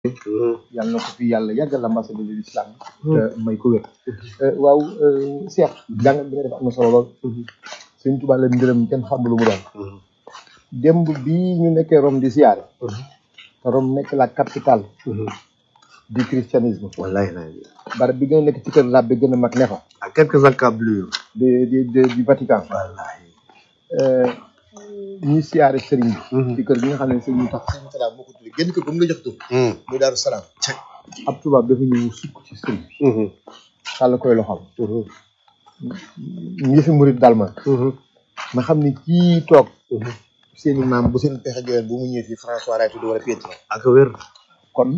yàlla na ko fi yàlla yàggal ambassadeur de l'islam te may ko wér waaw Cheikh jàngat bi nga def am na solo lool Sëñ Tuubaa la mbiram kenn xamul lu mu doon démb bii ñu nekkee Rome di siyaare te Rome nekk la capitale du christianisme wallahi la barab bi gën a nekk ci kër lab bi gën a mag ne fa à quelques encablures de de de du Vatican wallahi ñuy siyaare sëriñ bi ci kër gi nga xam ne sëriñ bi tax sëriñ salaam moo ko tuddee génn kër ba mu la jox tur muy daaru salaam ab tubaab dafa ñëw sukk ci sëriñ xàll koy loxam yëfi murit daal ma ma xam ni kii toog seeni maam bu seen pexe joxeen bu mu ñëwee fii François lay tudd wala Pietro ak wér kon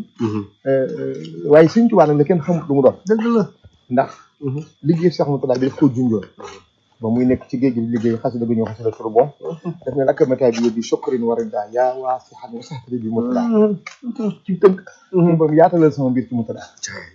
waaye Sëriñ Tuubaa nag la kenn xamut lu mu doon dëgg la ndax liggéey Cheikh Moutalla bi daf koo junjoon ba muy nekk ci géej gi di liggéey xasida gu ñëw xasida tur bon daf ne lakk métaay bi yóbbi sokkarin war a daa yaa waa si xam nga sax bi Moutalla ci tënk ba mu yaatalal sama mbir ci Moutalla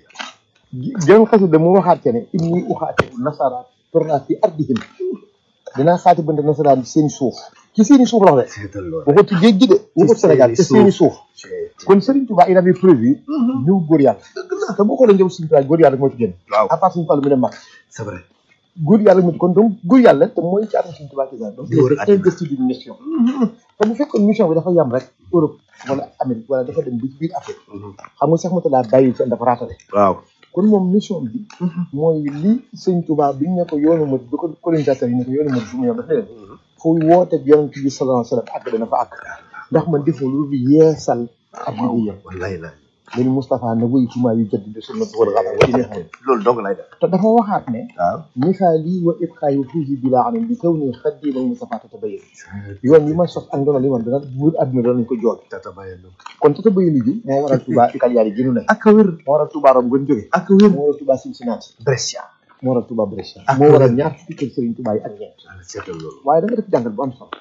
jëm xasida mu waxaat ca ne inni uxaati nasara torna fi ardihim dinaa xaati bante nasaraan seen suuf ci seeni suuf la wax de seetal loolu waxut ci géej gi de waxut Sénégal ci seeni suuf kon Serigne Touba il avait prévu ñëw góor yàlla te boo xoolee njëw Serigne Touba góor yàlla rek moo ci génn waaw à part Serigne Fallou mi dem mag c'est vrai góor yàlla moo ci kon donc góor yàlla te mooy caatu Serigne Touba ci sax donc Di wër il est investi d'une mission te bu fekkoon mission bi dafa yam rek Europe wala Amérique wala dafa dem ba ci biir Afrique xam nga Cheikh Moutalla bàyyi fenn dafa raatale waaw kon moom mission bi mooy li sëñ Touba bi ñu ne ko yoonu ma bi ko colonisateur yi ne ko yoonu ma bu mu yoon daf ne leen fu woote yonent bi sallallahu alayhi wa sallam àgg dana fa àgg ndax man defoo lu dul yeesal ab liggéeyam wallahi la léegi Moustapha na wéytumaa yu jëdd de sunna wal xabar wa ilayhi loolu dong lay def te dafa waxaat ne waaw misaali wa ibqaay wa fuusi bi laa xam ne bi kaw nii xaddiimal Moustapha tata bayin yoon yi ma sos ak ndono li man dana wër àdduna danañ ko jool tata bayen kon tata bayin ji moo waral Touba Cagliari gi nu ne ak wér moo waral Touba Rome gën jóge ak wér moo waral Touba Cincinnati Brescia moo waral Touba Brescia Ak moo waral wér. ñaar fukki kër Serigne Touba yi ak ñeent seetal loolu waaye da nga def jàngal bu am solo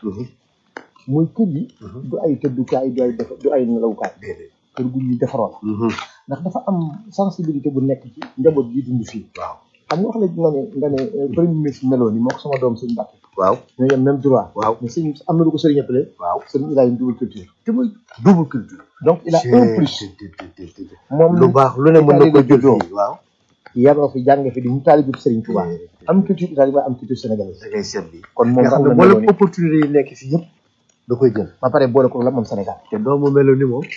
muy kër yi du ay tëddukaay du ay def du ay nelawukaay déedéet kër gu ñuy defaroo la ndax dafa am sensibilité bu nekk ci njaboot gi dund fii waaw xam nga wax la nga ne nga ne euh, premier ministre meloon ni moo ko sama doom sëñ Mbacke waaw ñoo yem même droit waaw mais sëñ am na lu ko sëriñ appelé waaw sëriñ il a une double culture te muy double culture donc il a un plus moom lu baax lu ne mën na ko jël juddoo fii waaw yaroo fi jàng fi di mu taalibu sëriñ Touba am culture italienne waaye am culture sénégalaise da ngay seet bi kon moom nga xam am ne na meloon mboolem ni opportunité yi nekk fii yëpp da koy jël ba pare boole ko la moom Sénégal te doomu melo ni moom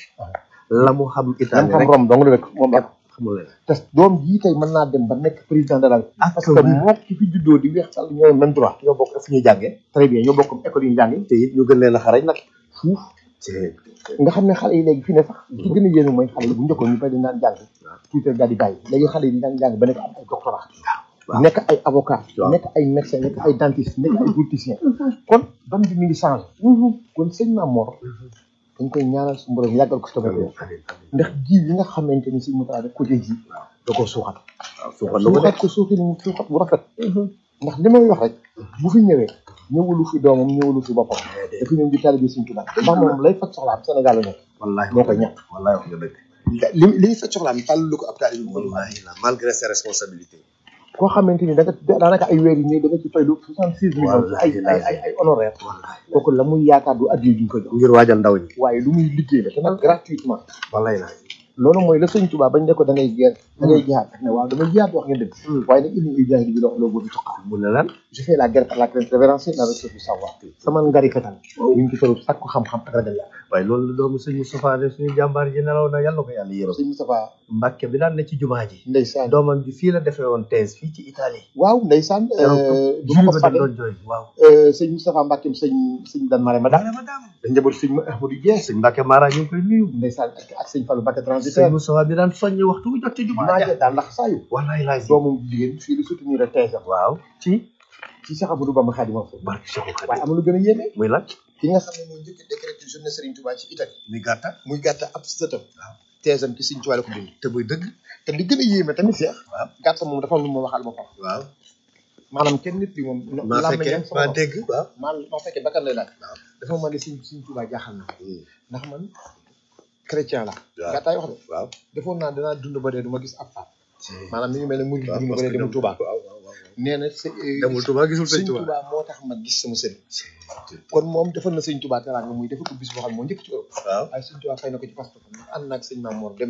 la mu xam lam Italie xam rek Rome dong la rek moom ak xamul leen te doom jii tey mën naa dem ba nekk président de la République ak parce que moo ki fi juddoo di weex sàll ñoo même droit ñoo bokk fu ñuy jàngee très bien ñoo bokk école yi ñu jàngee te it ñu gën leen a xarañ nag fuuf c'est nga xam ne xale yi léegi fi ne sax ci gën a yéenu mooy xale yi bu njëkkoon ñu bari dañ daan jàng tuuti rek daal di bàyyi léegi xale yi dañ jàng ba nekk am ay doctorat waaw. nekk ay avocat waaw. nekk ay médecin nekk ay dentiste nekk ay politicien kon ban bi mi ngi changé kon sëñ Maam Mor dañ koy ñaanal su borom yàggal ko si tamit amiin amiin amiin ndax ji yi nga xamante ni si Moutalla def côté ji da koo suuxat waaw suuxal na ko suuxat ko suuxi mu suuxat bu rafet ndax li may wax rek bu fi ñëwee ñëwulu fi doomam ñëwulu fi boppam dafa ñëw di taalibe Sëñ Tuubaa ndax moom lay faj soxlaam Sénégal la nekk wallahi moo koy ñàkk wallahi wax nga dëgg li li ñu faj soxlaam tàllalu ko ab taalibe bu wallahi la malgré ses responsabilités koo xamante ni da nga daanaka ay weer yi nii da nga ci fay lu soixante six millions ci ay ay ay ay honoraire wallahi kooku la muy yaakaar du addiya ju ñu ko jox ngir waajal ndaw ñi waaye lu muy liggéey la te nag gratuitement wallahi la loolu mooy la sëñ Tuubaa bañ ne ko da ngay geer da ngay jihaad daf ne waaw damay jihaad wax ngeen dëgg waaye nag inni ujahidu bi loo boobu toqa mu ne lan je fais la guerre par la crainte révérencier la recherche du savoir sama ngari fetal ñu ngi ci toll sàkku xam-xam ak ragal yàlla waaye loolu la doomu sëñ Moustapha ne suñu jàmbaar ji nelaw na yàlla ko yàlla yërëm sëñ Moustapha Mbàkke bi daan ne ci jumaa ji ndeysaan doomam ji fii la defee woon thèse fii ci Italie waaw ndeysaan du ma ko dañ fàtte doon jooy waaw sëñ Moustapha Mbackeem sëñ sëñ Dan Marème Madame daama daama dañ njaboot sëñ Ahmadou Dieng sëñ Mbàkke Mara ñu ngi koy nuyu ndeysaan ak ak sëñ Fallou Mbacke sëñ transitaire Moustapha bi daan soññi waxtu wu jot ci jumaa maa ja ngi daal ndax saa yu wallahi laay doomam jigéen fii lu soutenir thèse am waaw ci ci Cheikh Amadou Bamba Khadimou Rassoul barke Cheikhul waaye Khadim am na lu gën a yéeme muy lan ki nga xam ne mooy njëkk a décrété journée Serigne Touba ci Italie muy gàtta muy gàtta ab sëtam thèse am ci Serigne Touba la ko bind te muy dëgg te li gën a yéeme tamit Cheikh waaw gàtta moom dafa am lu ma waxal boppam waaw maanaam kenn nit li moom maa làmmiñ fekkee yam sama maa bopp. dégg waaw maa maa fekkee bakkan lay laaj dafa ma ne Serigne Serigne Touba jaaxal na ndax man chrétien la waaw. gàttaay wax de waaw defoon naa danaa dund ba dee du ma gis ab faat maanaam mi ngi mel ne murid waaw dund ba parce dee que dem ñoom- Touba waaw waaw waaw nee na sa demul Touba gisul sëñ sëñ Touba Touba moo tax ma gis sama sëriñ kon moom defal na sëñ Touba teraanga muy defal ko bis boo xam ne moo njëkk ci Europe waaw waaye sëñ Touba fay na ko ci passeport ànd naag sëñ Mamour dem